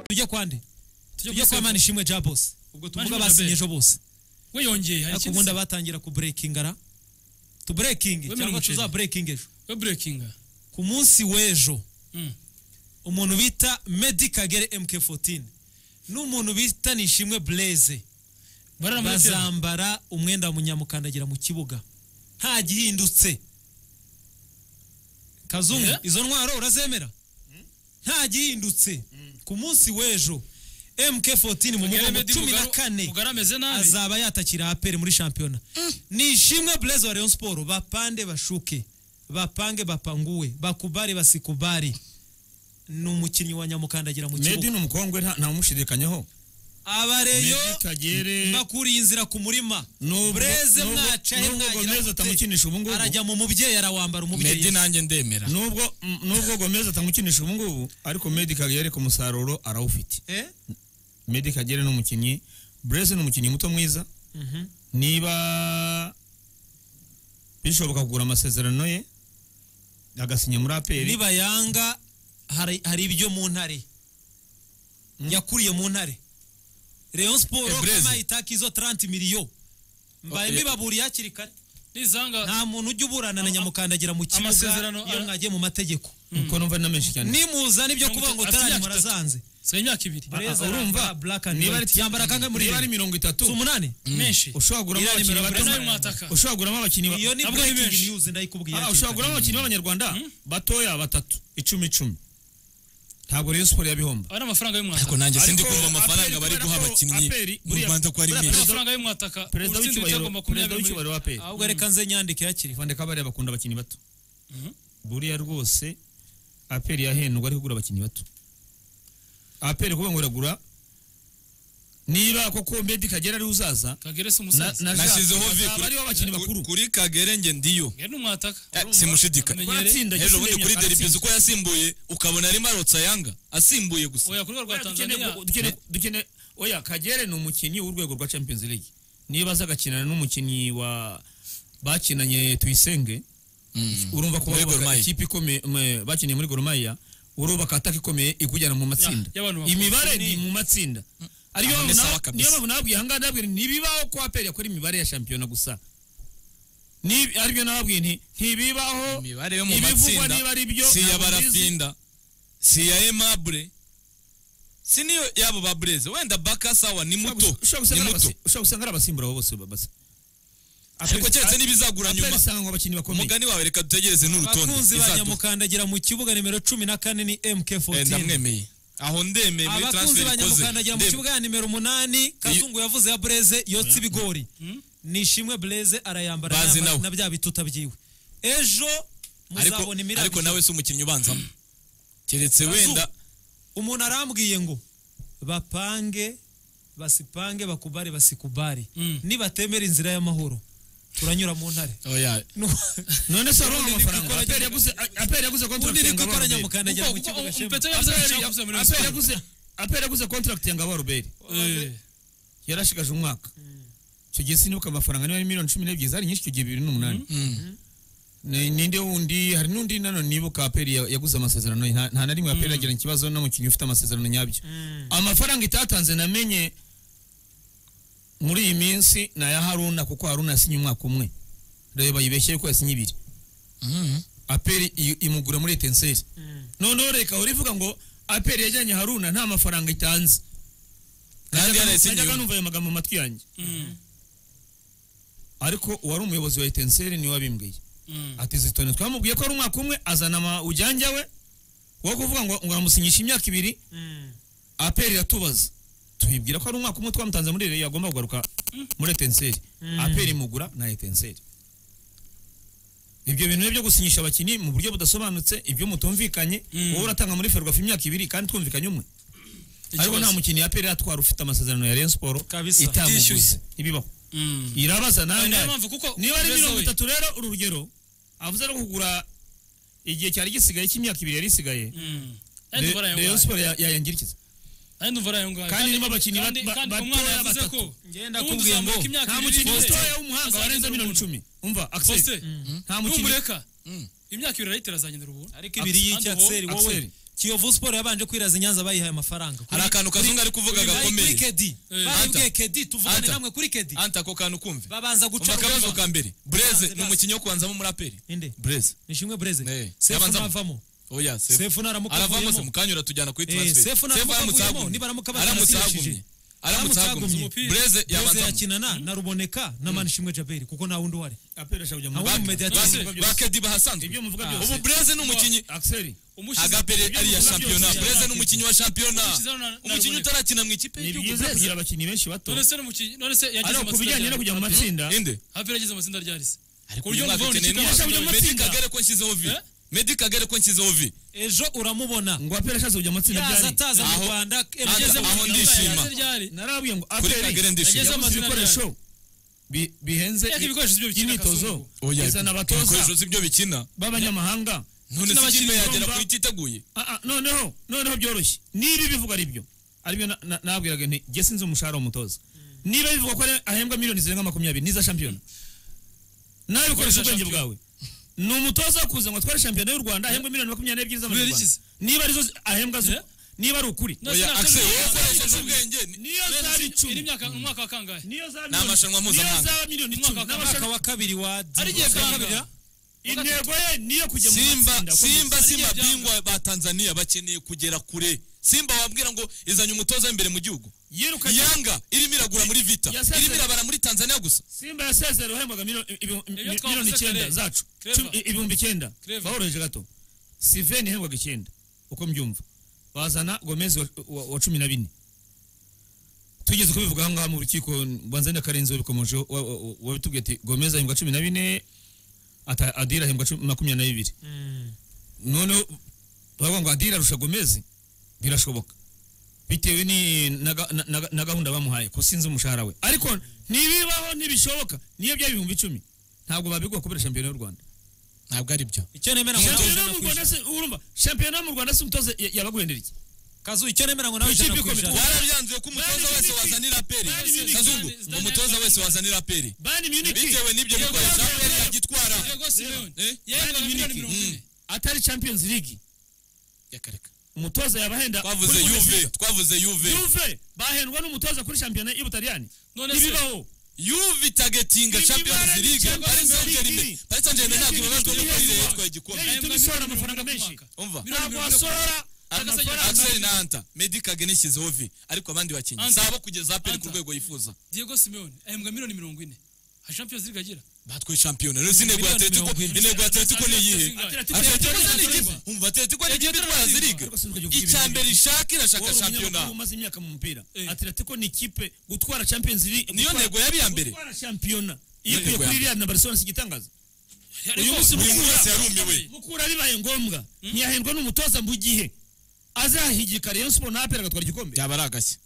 tujye kwande tujye kwa kuri mani ishimwe ja bose ubwo bajya tuvugana basinye bene ejo bose we yongeye hari ariko ikindi ubundi batangira ku breaking ara tu breaking Wemera cyangwa umuceri. tuza breaking ejo we burekinga ku munsi w'ejo umuntu bita Medi Kagere MK14 n'umuntu bita Nishimwe Blaze bazambara umwenda wa munyamukandagira mu kibuga nta gihindutse kazungu Eh? izo ntwaro urazemera nta gihindutse ku munsi w'ejo MK14 mu mugongo cumi na kane ameze nabi azaba yatakira aperi muri shampiyona ni ishimwe blaise wa rayon siporo bapande bashuke bapange bapanguwe bakubare basikubare ni umukinnyi wa nyamukandagira mu medi kibuga ni umukongwe nta- ntawumushidikanyaho abareyo Medi Kagere bakuriye inzira ku murima nubwo bureze nubwo- mwacaye nubwo mwagira gomez gute? atamukinisha ubu ngubu arajya mu mubyeyi arawambara umubyeyi medi nanjye ndemera nubwo m- nubwo gomez atamukinisha ubu ngubu ariko medi kagere ku musaruro arawufite Eh? medi kagere ni umukinnyi bureze ni umukinnyi muto mwiza Mhm. niba bishoboka kugura amasezerano ye agasinya muri aperi niba yanga hari hari ibyo mu ntare yakuriye mu ntare rayon siporo Eh, Blaise. kama itaka izo 30 miliyo mbaye Oh, eh. mbibaburiye hakiri kare nizanga nta muntu ujya uburana na nyamukandagira mu kibuga amasezerano iyo ara- mwagiye mu mategeko kuko numva ari na menshi cyane nimuzana ibyo Mirongo kuvuga ngo itatu- utarane imyaka itatu. murasanze si imyaka ibiri Blaise arambara black and niba white. ari- yambara kangahe muri niba ari irindwi? mirongo itatu Si umunani menshi ushobora kuguramo Iriya nimero abakinnyi Blaise nawe bato mwataka. ushobora kuguramo abakinnyi bato iyo ni Ntabwo ari breaking benshi. news ndayikubwiye Ah, hakiri ushobora kare. kuguramo abakinnyi b'abanyarwanda batoya batatu icumi icumi ntabwo rayon siporo yabihomba aba ari amafaranga ariko y'umwataka nanjye Ariko sindi kumva amafaranga aperi bari kubera guha ko abakinnyi aperi mu buriya- rwanda ko ari buriya ari menshi perezida- amafaranga y'umwataka perezida Urutsinda w'icyubahiro ibitego makumyabiri perezida w'icyubahiro wa peri Ah, ahubwo reka nze nyandike hakiri kare. vande kabariya bakunda abakinnyi bato Mhm. buriya rwose aperi yahendwa ari kugura abakinnyi bato aperi kuvuga ngo iragura niba koko medi kagera ariwe uzaza kagere si na- umusaza na nashyizeho vi bazaba aribo abakinnyi bakuru kuri- kuri kagere njye ndiyo ngere ni umwataka Eh, simushidikanya Amenyere. Baratsinda, ejo bundi Gisimenya, kuri deribizi baratsinda. uko yasimbuye ukabona arimo arotsa yanga asimbuye gusa oya ku rwego rwa Oya, dukeneye- tanzania dukeneye- dukeneye- oya kagere ni umukinnyi w'urwego rwa champions league niba aza agakinana n'umukinnyi wa bakinanye tuyisenge Mm. urumva ko Muri Gor bubaka Mahia. ikipe ikomeye mwe- bakiniye muri goromaya urubaka ataka ikomeye ikujyana mu matsinda Ya- y'abantu bakora. imibare ni mu matsinda ariyo Amamesa wa mpamvu na- kabisa. niyo mpamvu nababwiye ahangaha ndababwira nti ntibibaho ko aperi yakora imibare ya shampiyona gusa Ni- aribyo nababwiye nti ntibibaho imibare yo mu ibivugwa matsinda niba ari byo si iya ntabwo mbizi. barafinda si iya emabure si niyo yabo ba bureze wenda bakasawa ni muto ushobora ni gusanga ari muto abasi- ushobora gusanga ari abasimbura abo bose basa ariko keretse n'ibizagura nyuma isanga ngo abakinnyi bakomeye umugani wawe reka dutegereze n'urutonde abakunzi ba izaduha. nyamukandagira mu kibuga nimero cumi na kane ni Eh, mk14 ndamwemeye aho ndemeye muri abakunzi transfer ba ikoze nyamukandagira mu Ndemeye. kibuga ya nimero umunani kazungu yavuze ya bureze yotsa ibigori nishimwe bureze arayambara Bazi yambara nawe. na bya bituta byiwe ejo ariko muzabona imirabyo ariko nawe si umukinnyi ubanzamo keretse Kazungu. wenda umuntu arambwiye ngo bapange basipange bakubare basikubare Mm. nibatemera inzira y'amahoro turanyura mu ntare oya none Ubundi se aronka ni amafaranga gukora aperi yaguze aperi yaguze ubundi contract ni yanga gukora baruberi nyamukandagira mu Kuko- kibuga kuko- shema. Mpeta yavuze ko yashaka kuza muri aperi Rayon aperi Sport. yaguze aperi yaguze contract yanga baruberi Eh, yarashigaje umwaka icyo gihe sinibuka amafaranga niba ari miliyoni cumi n'ebyiri zari nyinshi icyo gihe bibiri n'umunani Ni- ninde wundi hari n'undi nanone nibuka aperi ya- yaguze amasezerano ye. nta nta na rimwe aperi yagirana ikibazo n'umukinnyi ufite amasezerano nyabyo amafaranga itatanze namenye muri iyi minsi ni aya haruna kuko haruna yasinye umwaka umwe reba yibeshye ko yasinye ibiri aperi i- imugura muri etenseri noneho reka uhora ivuga ngo aperi yajyanye haruna nta mafaranga itanze kandi najyaga yarayisinyiye numva ayo magambo mu matwi yanjye mm, ariko uwari umuyobozi wa etenseri niwe wabimbwiye mm. ati zitone twamubwiye ko ari umwaka umwe azana ama- ujyanjya we wo kuvuga ngo ngo aramusinyisha imyaka ibiri aperi iratubaza tubibwira ko ari umwaka umwe twamutanze muri rero yagomba kugaruka muri etenseri aperi imugura na etenseri ibyo bintu ni byo gusinyisha abakinnyi mu buryo budasobanutse ibyo mutumvikanye wowe uratanga muri ferwafa imyaka ibiri kandi twumvikanye umwe ariko nta mukinnyi aperi iratwara ufite amasezerano ya rayon siporo Kabisa. itamuguze Itishyuye. ntibibaho Mm. irabaza Ayo nawe niyo nawe. mpamvu kuko niba ari Blaise mirongo we- itatu rero uru rugero avuze ari kugura igihe cyari gisigaye cy'imyaka ibiri yari isigaye Mm. Kandi Re- umva arayo rayon ngayo. siporo ya- yayangirikiza Kandi umva arayo ngayo. Kandi irimo abakinnyi ba- kandi- ba- kandi batoya umwana yavuze batatu. ko Ngenda n'ubundi akubwiye uzamuka ngo, imyaka nta ibiri mukinnyi n'itanu. mutoya w'umuhanga warenza miliyoni cumi umva Faustin, axel nta mukinnyi numureka imyaka ibiri arayitera azagendera ubuntu ariko ibiri Axel, y'icyatseri wowe Axel. kiyovu siporo yabanje kwiraza i nyanza bayihaye amafaranga hari akantu kazungu ari kuvuga Kuri- kuri gakomeye kedi Eh, baribwiye Anta. kedi tuvugane Anta. namwe kuri kedi anta ako kantu kumve babanza guca umva akabazo urwego. ka mbere bureze Babanze ni bazi. umukinnyi wo kubanzamo umuraperi Inde. bureze nishimwe Eh, bureze sefu yabanzamo. navamo oya sefu naramuka aravamo se avuyemo. mukanya uratujyana kuri Eh, transfer Sefu naramuka aramutse avuyemo, hagumye. nibaramuka bazana aramutse asirishije. hagumye aramutse hagumye Umupira. bureze Bureze yabanzamo yakinana na ruboneka na manishimwe jaberi kuko nta wundi uhari aperi ashaka kujya mu Nta Rwanda. wundi mediateri Ba- ba- ba- bakedi bahasanzwe ibyo muvuga Ah. byose ubu bureze ni umukinnyi akiseri umushize agapere ari iya muvuga shampiyona byose, bureze ni Yabaye. umukinnyi wa shampiyona Umukinnyi na- na umukinnyi Ruboneka. utarakina mu ikipe ni y'igihugu byiza kugira abakinnyi benshi bato none se n'umukinnyi none se yagize ariko ku bijyanye no kujya mu matsinda inde hafi yagize amatsinda rya risi ariko ku buryo uyu mwaka muvubona ukeneye ikipe intwaro. yasabye Medi amatsinda. Kagere ko nshyizeho vi Eh? medi kagere ko nshyizeho vi ejo uramubona ngo aperi ashatse kujya mu matsinda yaza byari ataza mu Aho- rwanda Anta, mu aho Rwanda, ndishima. yaza ryari? narababwiye ngo kuri aperi kagere ndishimye Yageze yaguze amazina ibikoresho bi- bihenze Yaka ibikoresho by'ibyo bikina imyitozo kazungu. Oya, izana abatoza ibikoresho si byo bikina b'abanyamahanga none Ndetse se n'abakiri ikipe yagera igomba- ku ititeguye Ah, ah, noneho noneho byoroshye niba ibivuga ari byo aribyo na- na- nabwiraga nti jye sinzi umushahara w'umutoza niba bivuga ko ari- ahembwa miliyoni zirenga makumyabiri n'iza shampiyona nawe bikoresha Niza ubwenge shampiyona. bwawe ni umutoza wo kuza ngo atware shampiyona y'u rwanda ahembwe miliyoni makumyabiri n'ebyiri Kubera z'amanyarwanda iki se? niba arizo zi- ahembwa zo Eh? niba ari ukuri No, oya sinashoboye akse kuvuga. wowe ukoresheje ubwenge ni- niyo zaba iri icumi myaka umwaka wa kangahe niyo zaba Ni amarushanwa miliyoni- niyo mpuzamahanga. zaba miliyoni icumi Umwaka- umwaka n'amarushanwa- wa kabiri wa Ari igihe kangana. intego ye niyo kujya mu simba matsinda akomeye. simba Ari si igihe byanga. mabingwa ba tanzania bakeneye kugera kure simba wabwira ngo izanye umutoza w'imbere mu gihugu yirukanye yanga irimo iragura muri vita Yasezeye. irimo irabara muri tanzania gusa simba yasezerewe hembaga miliyoni ibi- Ibyo twavuze miliyoni icyenda kare. zacu Clever. Cumi- i- ibihumbi icyenda Clever. baworoheje gato siveni hembaga icyenda uko mbyumva bazana gomezi wa, wa, wa cumi na bine tugeze kubivuga ahangaha mu rukiko mbanza na karenzi wabikomojeho wa- wa- wa- wabitubwiye ati gomezi ahembwa cumi na bine ata- adira ahembwa cumi- makumyabiri na bibiri noneho bavuga ngo adira arusha gomezi birashoboka bitewe ni na ga- na- na- na gahunda bamuhaye ko sinzi umushahara we ariko ntibibaho ntibishoboka niyo byaba ibihumbi icumi ntabwo babigwa kubera shampiyona y'u rwanda ntabwo ari byo icyo nemera ngo nawe shampiyona yo ijana mu ku rwanda ijana se urumva shampiyona yo mu rwanda se umutoza ya- yabaguhendera iki kazu icyo nemera ngo nawe Ku ijana ikipe ku ikomeye. ijana wararyanzuye ko umutoza wese wazanira aperi Zidane- kazungu Zidane- umutoza wese wazanira aperi bani muniki bitewe n'ibyo Yego, bikoresho yego, aperi yego. yagitwara Diego Simeone Eh? yahengaga Bari miliyoni miliki. mirongo ine atari champions league umutoza yabahenda twavuze kuri yuve Bundesliga. twavuze yuve yuve bahendwa n'umutoza kuri shampiyona y'ubutaliyani None se- ntibibaho yuve itagetinga Ni champions imibare ni league Champions paris saint germain League. paris saint germain ntabwo ibabajwe Ni n'uko ririya hejuru. yitwaye igikombe Ni Yahembwa hejuru. Isorana miliyoni amafaranga mirongo ine ku menshi. mwaka. umva Miliyoni mirongo ntabwo ine ku mwaka. wasora Agasajya- amafaranga axel na anta medi kageni ishyizeho vi ariko abandi bakinnyi Anta. sabo kugeza aperi ku Anta. rwego yifuza Diego Simeone ahembwa miliyoni mirongo ine ha Champions League agira batwaye shampiyona rero si intego ya Miliyoni atletico mirongo irindwi. intego ya atletico ni iyihe Atletico- atletico Atletico se ni ni ikipe ikipe. umva atletico ni ikipe itwara ziriga Ariko sinuka igihugu icya mbere ishaka irashaka wowe umunyamakuru shampiyona umaze imyaka mu mupira Eh. atletico ni ikipe gutwara champions league niyo gutwara- ntego yari iya mbere gutwara shampiyona iyo Niyo ntego ya kuri mbere. real na barcelona si igitangaza Ariko- uyu munsi buri mukura- wese yarumiwe mukura bibaye ngombwa ntiyahendwa n'umutoza mu gihe azahigika rayon sport na apel agatwara igikombe byaba ari agashya